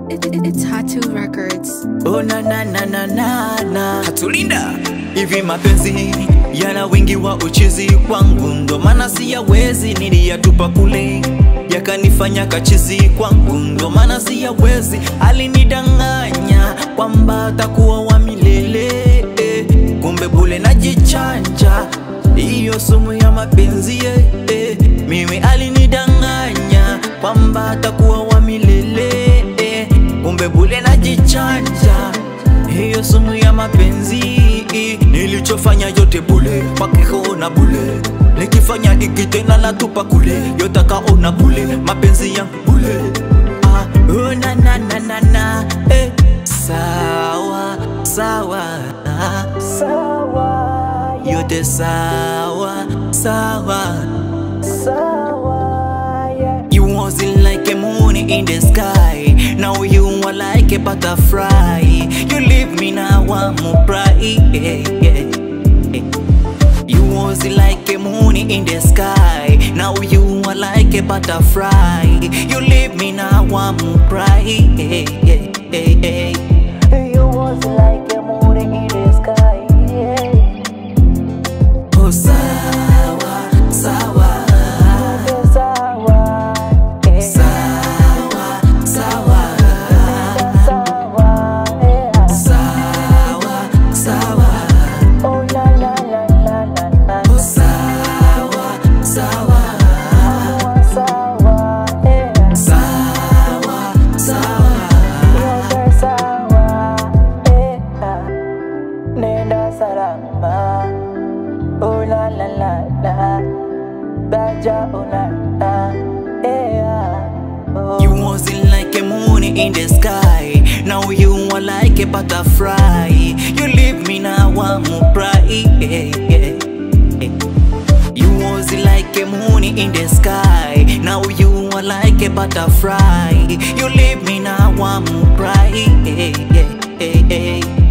It, it, it's Hatu Records. Oh na na na na na na Hatulinda hivi mapenzi yana wingi wa uchizi kwangu, ndo maana siyawezi, niliyatupa kule yakanifanya kachizi kwangu, ndo maana siyawezi. Alinidanganya kwamba atakuwa wa milele eh, kumbe bule najichanja, hiyo sumu ya mapenzi eh, eh. Mimi alinidanganya kwamba atakuwa wa milele eh, kumbe bule najichanja hiyo sumu ya mapenzi nilichofanya yote bule wakikaona bule nikifanya hiki tena natupa kule yotakaona bule mapenzi yangu bule ah, oh, na, na, na, na, na, eh. sawa sawa ah, sawa yote sawa sawa You wasn't like a moon in the sky. Now you are like a butterfly. You leave me now, I'm bright. You was like a moon in the sky. Now you are like a butterfly. You leave me now, I'm bright. You was like a moon in the sky. Oh, sawa, sawa, Sawa, eh, sawa, sawa, sawa, eh, sawa, sawa. oh la la la la la la. Oh, sawa, sawa, Sawa, eh, sawa, sawa. yote sawa, eh, nenda salama. Oh la la la la, baja una la, eh, oh. You wasn't like a moon in the sky. Now you are like a butterfly. You leave me now, I'm bright. You was like a moon in the sky. Now you are like a butterfly. You leave me now, I'm bright.